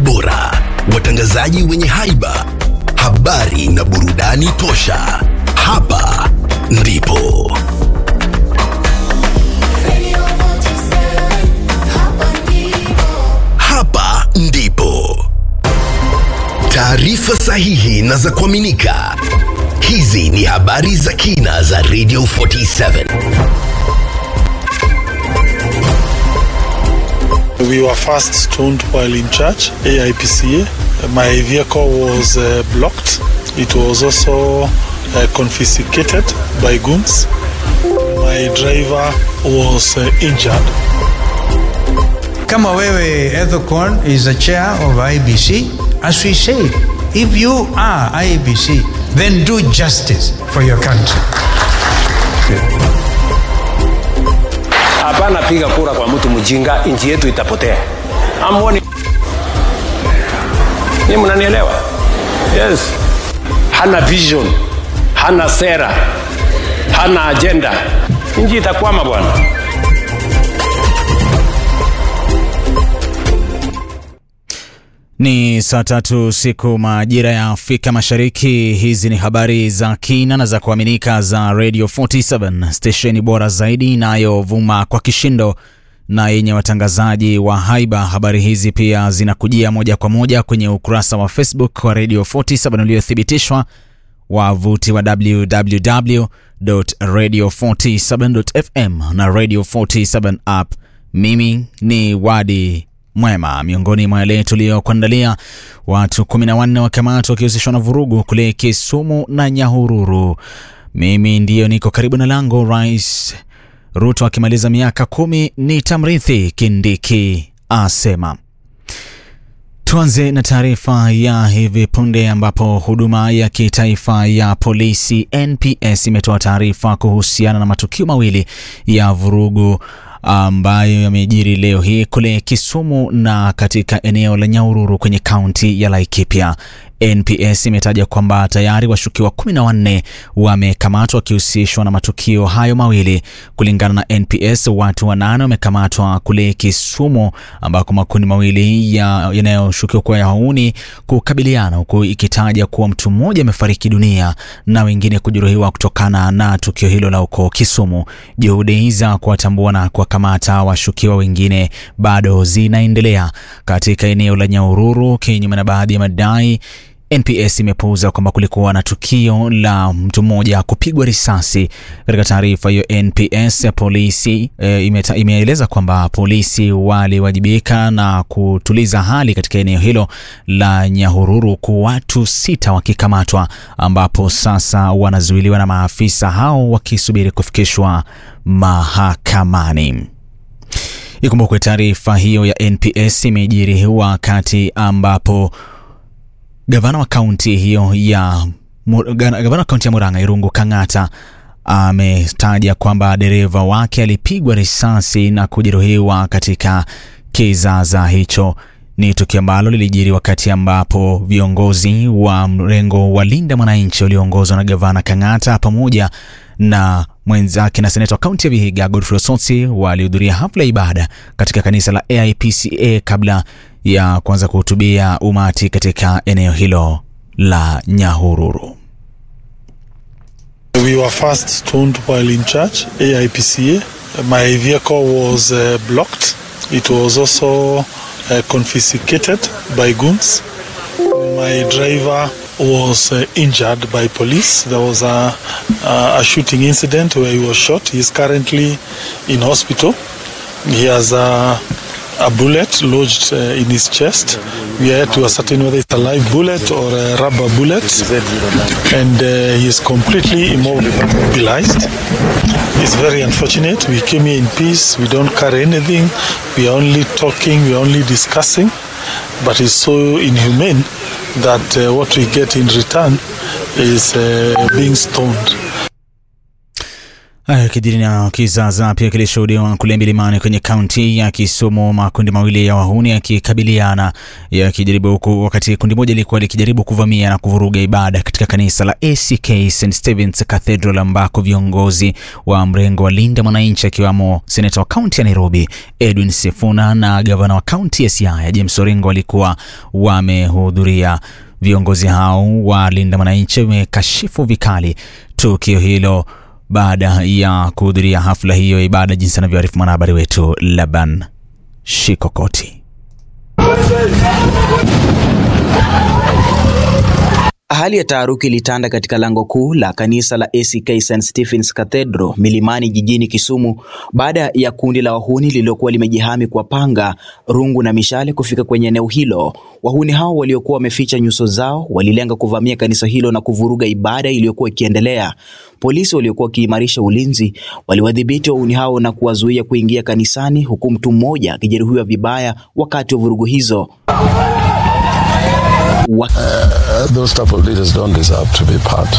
bora, watangazaji wenye haiba, habari na burudani tosha. Hapa ndipo Radio 47, hapa ndipo. hapa ndipo taarifa sahihi na za kuaminika. Hizi ni habari za kina za Radio 47. We were first stoned while in church, AIPCA. My vehicle was uh, blocked. It was also uh, confiscated by goons. My driver was uh, injured. kama wewe Ethocon is a chair of IBC as we said if you are IBC then do justice for your country Hapana piga kura kwa mtu mjinga, nchi yetu itapotea. Amwoni ni mnanielewa? Yes, hana vision, hana sera, hana agenda, nchi itakwama bwana. Ni saa tatu siku majira ya Afrika Mashariki. Hizi ni habari za kina na za kuaminika za Radio 47 stesheni bora zaidi inayovuma kwa kishindo na yenye watangazaji wa haiba. Habari hizi pia zinakujia moja kwa moja kwenye ukurasa wa Facebook wa Radio 47 uliothibitishwa wavuti wa www.radio47.fm na Radio 47 app. Mimi ni Wadi Mwema. Miongoni mwa yale tuliyokuandalia, watu 14 wakamatwa wakihusishwa na vurugu kule Kisumu na Nyahururu. Mimi ndiyo niko karibu na lango. Rais Ruto akimaliza miaka kumi ni tamrithi, Kindiki asema. Tuanze na taarifa ya hivi punde ambapo huduma ya kitaifa ya polisi NPS imetoa taarifa kuhusiana na matukio mawili ya vurugu ambayo yamejiri leo hii kule Kisumu na katika eneo la Nyahururu kwenye kaunti ya Laikipia. NPS imetaja kwamba tayari washukiwa kumi na wanne wamekamatwa wakihusishwa na matukio hayo mawili. Kulingana na NPS, watu wanane wamekamatwa kule Kisumu ambako makundi mawili ya- yanayoshukiwa kuwa ya wauni kukabiliana, huku ikitaja kuwa mtu mmoja amefariki dunia na wengine kujeruhiwa kutokana na tukio hilo la huko Kisumu. Juhudi za kuwatambua na kuwakamata washukiwa wengine bado zinaendelea katika eneo la Nyahururu, kinyume na baadhi ya madai NPS imepuuza kwamba kulikuwa na tukio la mtu mmoja kupigwa risasi. Katika taarifa hiyo, NPS polisi e, imeta, imeeleza kwamba polisi waliwajibika na kutuliza hali katika eneo hilo la Nyahururu, huku watu sita wakikamatwa, ambapo sasa wanazuiliwa na maafisa hao wakisubiri kufikishwa mahakamani. Ikumbukwe taarifa hiyo ya NPS imejiri wakati ambapo gavana wa kaunti hiyo ya Mu- gana- gavana wa kaunti ya Murang'a Irungu Kang'ata ametaja kwamba dereva wake alipigwa risasi na kujeruhiwa katika kizaza hicho. Ni tukio ambalo lilijiri wakati ambapo viongozi wa mrengo wa Linda Mwananchi walioongozwa na gavana Kang'ata pamoja na mwenzake na seneta wa kaunti ya Vihiga Godfrey Osotsi walihudhuria hafla ya ibada katika kanisa la AIPCA kabla ya kuanza kuhutubia umati katika eneo hilo la Nyahururu. We were first stoned while in church, AIPCA. My vehicle was uh, blocked. It was also uh, confiscated by goons. My driver was uh, injured by police. There was a, a, a shooting incident where he was shot. He is currently in hospital. He has a, a bullet lodged uh, in his chest. We are yet to ascertain whether it's a live bullet or a rubber bullet. And uh, he is completely immobilized. It's very unfortunate. We came here in peace. We don't carry anything. We are only talking. We are only discussing. But it's so inhumane that uh, what we get in return is uh, being stoned. Haya kijiri na kizaza pia kilishuhudiwa kule milimani kwenye kaunti ya Kisumu, makundi mawili ya wahuni yakikabiliana yakijaribu huku, wakati kundi moja lilikuwa likijaribu kuvamia na kuvuruga ibada katika kanisa la ACK St Stephen's Cathedral, ambako viongozi wa mrengo wa Linda Mwananchi akiwamo seneta wa kaunti ya Nairobi Edwin Sifuna na gavana wa kaunti ya Siaya James Orengo walikuwa wamehudhuria. Viongozi hao wa Linda Mwananchi wamekashifu vikali tukio hilo baada ya kuhudhuria hafla hiyo ya ibada, jinsi anavyoarifu mwanahabari wetu Laban Shikokoti. Hali ya taharuki ilitanda katika lango kuu la kanisa la ACK St Stephen's Cathedral Milimani jijini Kisumu baada ya kundi la wahuni lililokuwa limejihami kwa panga, rungu na mishale kufika kwenye eneo hilo. Wahuni hao waliokuwa wameficha nyuso zao walilenga kuvamia kanisa hilo na kuvuruga ibada iliyokuwa ikiendelea. Polisi waliokuwa wakiimarisha ulinzi waliwadhibiti wahuni hao na kuwazuia kuingia kanisani, huku mtu mmoja akijeruhiwa vibaya wakati wa vurugu hizo. Wa Uh, those type of leaders don't deserve to be part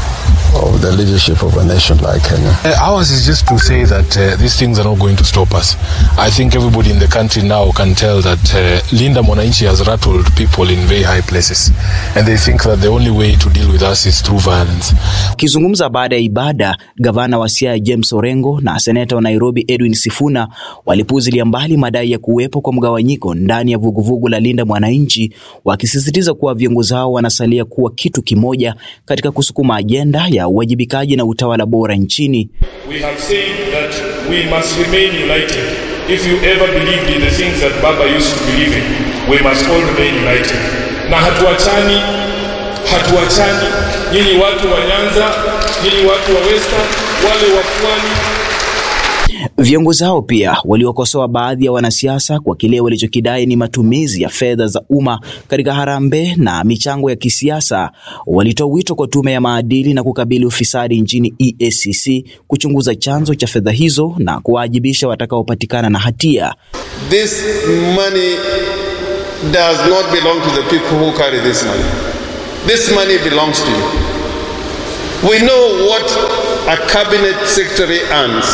of the leadership of a nation like Kenya. Uh, ours is just to say that uh, these things are not going to stop us. I think everybody in the country now can tell that uh, Linda Mwananchi has rattled people in very high places, and they think that the only way to deal with us is through violence. Akizungumza baada ya ibada, gavana wa Siaya James Orengo na seneta wa Nairobi Edwin Sifuna walipuuzilia mbali madai ya kuwepo kwa mgawanyiko ndani ya vuguvugu la Linda Mwananchi, wakisisitiza kuwa viongozi hao wanasalia kuwa kitu kimoja katika kusukuma ajenda ya uwajibikaji na utawala bora nchini. We have said that we must remain united. If you ever believed in the things that Baba used to believe in, we must all remain united. Na hatuachani, hatuachani. Nyinyi watu wa Nyanza, nyinyi watu wa Western, wale wa Pwani, Viongozi hao pia waliokosoa baadhi ya wanasiasa kwa kile walichokidai ni matumizi ya fedha za umma katika harambee na michango ya kisiasa. Walitoa wito kwa tume ya maadili na kukabili ufisadi nchini EACC kuchunguza chanzo cha fedha hizo na kuwaajibisha watakaopatikana na hatia. This money does not belong to the people who carry this money. This money belongs to you. We know what a cabinet secretary earns.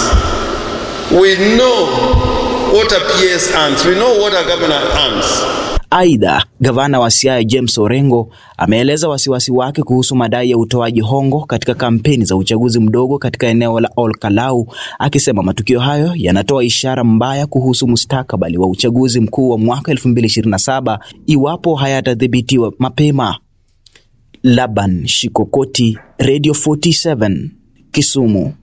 We know what a PS earns. We know what a governor earns. Aidha, gavana wa Siaya James Orengo ameeleza wasiwasi wake kuhusu madai ya utoaji hongo katika kampeni za uchaguzi mdogo katika eneo la Ol Kalou, akisema matukio hayo yanatoa ishara mbaya kuhusu mustakabali wa uchaguzi mkuu wa mwaka 2027 iwapo hayatadhibitiwa mapema. Laban Shikokoti, Radio 47, Kisumu.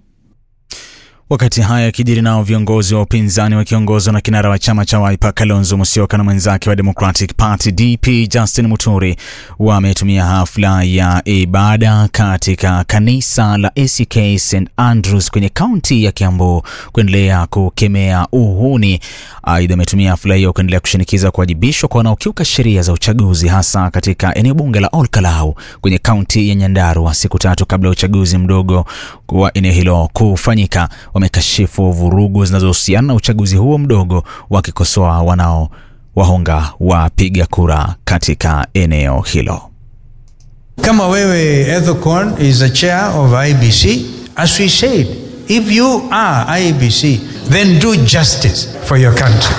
Wakati haya yakijiri, nao viongozi wa upinzani wakiongozwa na kinara wa chama cha Wiper Kalonzo Musyoka na mwenzake wa Democratic Party DP Justin Muturi wametumia hafla ya ibada katika kanisa la ACK St Andrews kwenye kaunti ya Kiambu kuendelea kukemea uhuni. Aidha, ametumia hafla hiyo kuendelea kushinikiza kuwajibishwa kwa wanaokiuka sheria za uchaguzi, hasa katika eneo bunge la Ol Kalou kwenye kaunti ya Nyandarua, siku tatu kabla ya uchaguzi mdogo wa eneo hilo kufanyika. Wamekashifu vurugu zinazohusiana na uchaguzi huo mdogo, wakikosoa wanao wahonga wapiga kura katika eneo hilo. Kama wewe Ethocon is the chair of IBC, as we said, if you are IBC, then do justice for your country.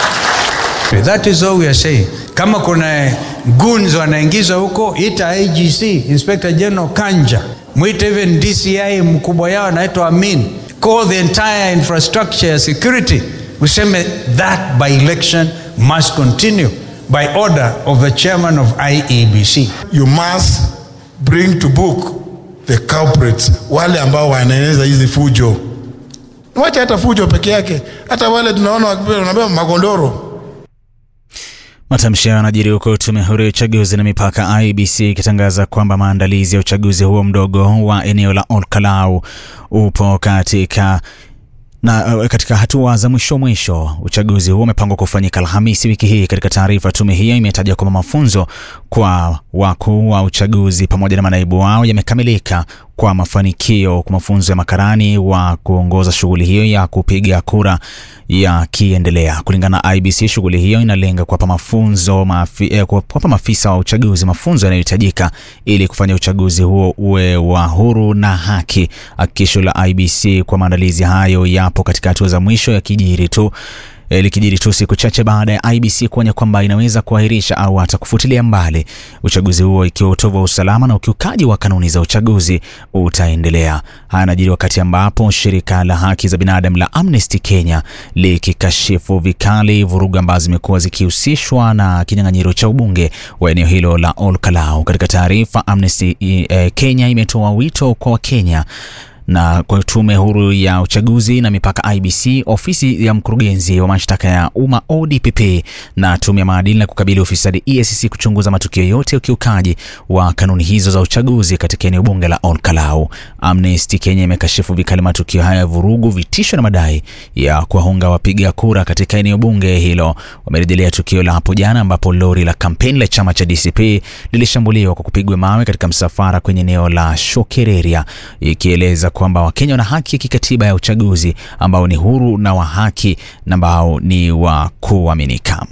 That is all we are saying. Kama kuna goons wanaingizwa huko, ita IGC, Inspector General Kanja, mwite even DCI mkubwa yao anaitwa Amin, call the entire infrastructure ya security, useme that by election must continue by order of the chairman of IEBC. you must bring to book the culprits, wale ambao wanaeneza hizi fujo. Wacha hata fujo peke yake, hata wale tunaona wakipewa wanapewa magondoro. Matamshi hayo yanajiri huku tume huru ya uchaguzi na mipaka IEBC ikitangaza kwamba maandalizi ya uchaguzi huo mdogo wa eneo la Ol Kalou upo katika na uh, katika hatua za mwisho mwisho. Uchaguzi huo umepangwa kufanyika Alhamisi wiki hii. Katika taarifa, tume hiyo imetaja kwamba mafunzo kwa wakuu wa uchaguzi pamoja na manaibu wao yamekamilika kwa mafanikio kwa mafunzo ya makarani wa kuongoza shughuli hiyo ya kupiga kura yakiendelea. Kulingana na IBC, shughuli hiyo inalenga kuwapa mafunzo mafi, eh, kuwapa maafisa wa uchaguzi mafunzo yanayohitajika ili kufanya uchaguzi huo uwe wa huru na haki. Hakikisho la IBC kwa maandalizi hayo yapo katika hatua za mwisho ya kijiri tu eh, likijiri tu siku chache baada ya IBC kuonya kwamba inaweza kuahirisha au hata kufutilia mbali uchaguzi huo ikiwa utovu wa usalama na ukiukaji wa kanuni za uchaguzi utaendelea. Haya yanajiri wakati ambapo shirika la haki za binadamu la Amnesty Kenya likikashifu vikali vurugu ambazo zimekuwa zikihusishwa na kinyang'anyiro cha ubunge wa eneo hilo la Ol Kalou. Katika taarifa, Amnesty eh, Kenya imetoa wito kwa Wakenya na kwa tume huru ya uchaguzi na mipaka IBC, ofisi ya mkurugenzi wa mashtaka ya umma ODPP na tume ya maadili na kukabili ufisadi EACC kuchunguza matukio yote ya ukiukaji wa kanuni hizo za uchaguzi katika eneo bunge la Ol Kalou. Amnesty Kenya imekashifu vikali matukio haya ya vurugu, vitisho na madai ya kuwahonga wapiga kura katika eneo bunge hilo. Wamerejelea tukio la hapo jana ambapo lori la kampeni la chama cha DCP lilishambuliwa kwa kupigwa mawe katika msafara kwenye eneo la Shokereria, ikieleza kwamba Wakenya wana haki ya kikatiba ya uchaguzi ambao ni huru na wa haki na ambao ni wa kuaminika.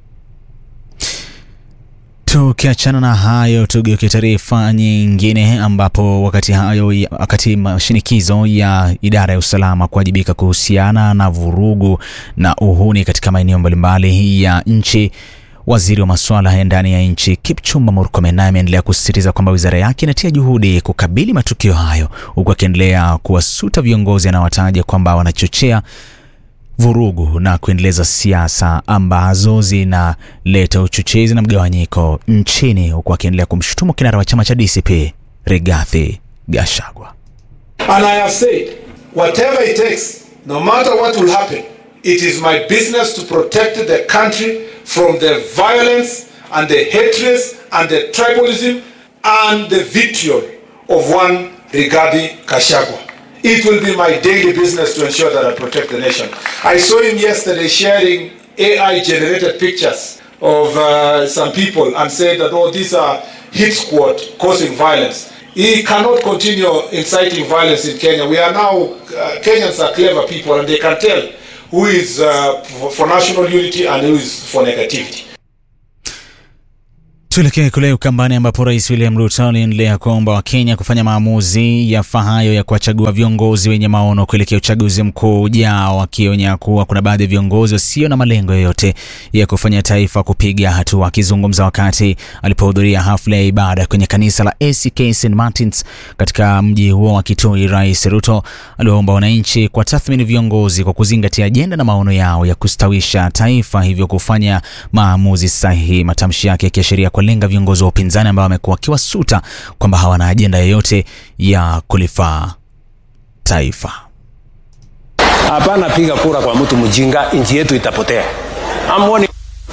Tukiachana na hayo, tugeuke taarifa nyingine, ambapo wakati hayo wakati mashinikizo ya idara ya usalama kuwajibika kuhusiana na vurugu na uhuni katika maeneo mbalimbali ya nchi Waziri wa masuala ya ndani ya nchi Kipchumba Murkomen naye ameendelea kusisitiza kwamba wizara yake inatia juhudi kukabili matukio hayo, huku akiendelea kuwasuta viongozi anaowataja kwamba wanachochea vurugu na kuendeleza siasa ambazo zinaleta uchochezi na mgawanyiko nchini, huku akiendelea kumshutumu kinara wa chama cha DCP Rigathi Gachagua. And I have said, whatever it takes, no matter what will happen, it is my business to protect the country from the violence and the hatred and the tribalism and the vitriol of one Rigathi Gachagua. It will be my daily business to ensure that I protect the nation. I saw him yesterday sharing AI-generated pictures of uh, some people and said that, oh, these are hit squad causing violence. He cannot continue inciting violence in Kenya. We are now, uh, Kenyans are clever people and they can tell who is uh, for, for national unity and who is for negativity. Tuelekee kule Ukambani ambapo Rais William Ruto aliendelea kuomba Wakenya kufanya maamuzi yafahayo ya kuwachagua viongozi wenye maono kuelekea uchaguzi mkuu ujao, akionya kuwa kuna baadhi ya viongozi wasio na malengo yoyote ya kufanya taifa kupiga hatua. Akizungumza wakati alipohudhuria hafla ya ibada kwenye kanisa la ACK St Martins katika mji huo wa Kitui, Rais Ruto aliwaomba wananchi kwa tathmini viongozi kwa kuzingatia ajenda na maono yao ya kustawisha taifa, hivyo kufanya maamuzi sahihi. Matamshi yake yakiashiria lenga viongozi wa upinzani ambao wamekuwa wakiwasuta kwamba hawana ajenda yoyote ya kulifaa taifa. Hapana, piga kura kwa mtu mjinga, nchi yetu itapotea. Amwoni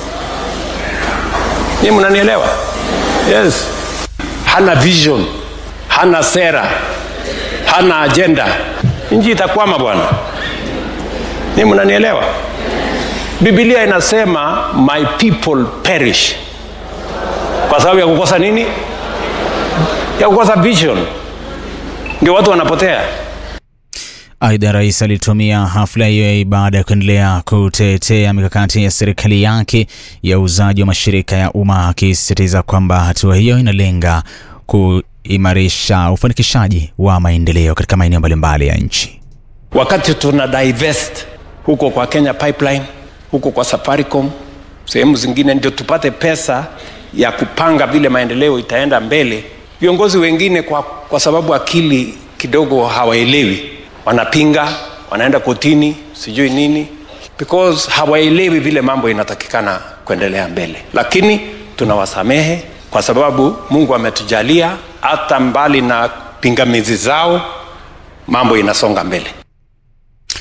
ni mnanielewa? Yes, hana vision, hana sera, hana agenda, nchi itakwama bwana. Ni mnanielewa? Biblia inasema my people perish kwa sababu ya kukosa nini? Ya kukosa vision, ndio watu wanapotea. Aidha, rais alitumia hafla hiyo ya ibada ya kuendelea kutetea mikakati ya serikali yake ya uuzaji wa mashirika ya umma, akisisitiza kwamba hatua hiyo inalenga kuimarisha ufanikishaji wa maendeleo katika maeneo mbalimbali ya nchi. Wakati tuna divest huko kwa Kenya Pipeline, huko kwa Safaricom, sehemu zingine, ndio tupate pesa ya kupanga vile maendeleo itaenda mbele. Viongozi wengine kwa, kwa sababu akili kidogo hawaelewi, wanapinga, wanaenda kotini, sijui nini, because hawaelewi vile mambo inatakikana kuendelea mbele. Lakini tunawasamehe kwa sababu Mungu ametujalia, hata mbali na pingamizi zao, mambo inasonga mbele.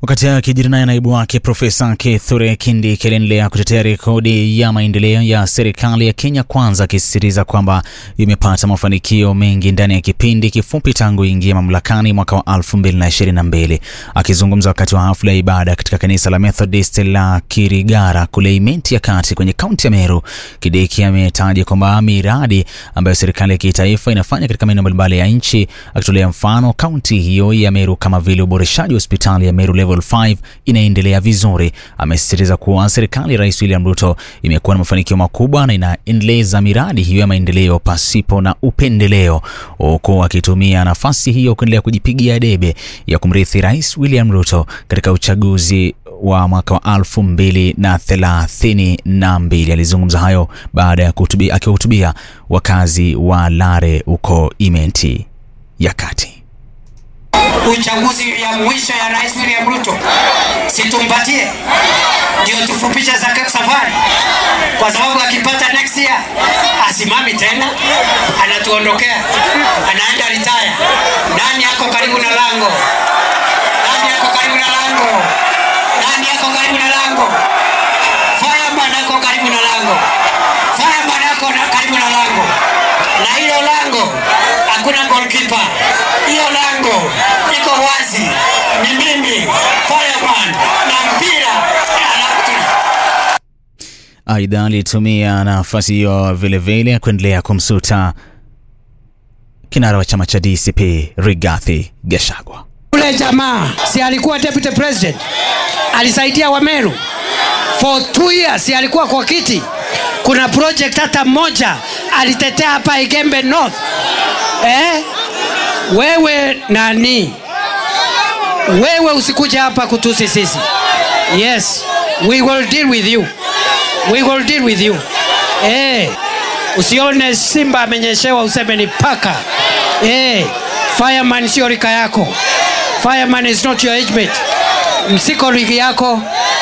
Wakati hayo akijiri naye naibu wake Profesa Kithure Kindiki aliendelea kutetea rekodi ya maendeleo ya serikali ya Kenya Kwanza, akisisitiza kwamba imepata mafanikio mengi ndani ya kipindi kifupi tangu ingia mamlakani mwaka wa 2022. Akizungumza wakati wa hafla ya ibada katika kanisa la Methodist la Kirigara kule Imenti ya Kati kwenye kaunti ya Meru, Kindiki ametaja kwamba miradi ambayo serikali ya kitaifa inafanya katika maeneo mbalimbali ya nchi, akitolea mfano kaunti hiyo ya Meru kama vile uboreshaji wa hospitali ya Meru Level 5 inaendelea vizuri. Amesisitiza kuwa serikali ya Rais William Ruto imekuwa na mafanikio makubwa na inaendeleza miradi hiyo ya maendeleo pasipo na upendeleo, huku akitumia nafasi hiyo kuendelea kujipigia debe ya kumrithi Rais William Ruto katika uchaguzi wa mwaka wa elfu mbili na thelathini na mbili. Alizungumza hayo baada ya kuhutubia- akiwahutubia wakazi wa Lare huko Imenti ya Kati. uchaguzi ya mwisho ya rais William Ruto, situmpatie ndio tufupishe zake safari, kwa sababu akipata next year asimami tena, anatuondokea, anaenda retire. Nani yako karibu na lango? Nani yako karibu na lango? Nani yako karibu na lango? Fireman yako karibu na lango. Fireman yako na karibu na lango, na hilo lango hakuna goalkeeper. Hiyo lango iko wazi, ni mimi Fireman na mpira alafu Aidha, alitumia nafasi hiyo vilevile kuendelea kumsuta kinara wa chama cha DCP Rigathi Gachagua. Ule jamaa si alikuwa deputy president, alisaidia Wameru for two years, si alikuwa kwa kiti. Kuna project hata moja alitetea hapa Igembe North eh? Wewe nani? Wewe usikuje hapa kutusi sisi. Yes, we will deal with you. We will deal with you. Eh, usione simba amenyeshewa useme ni paka. Eh, fireman sio rika yako. Fireman is not your age mate. Msiko ligi yako.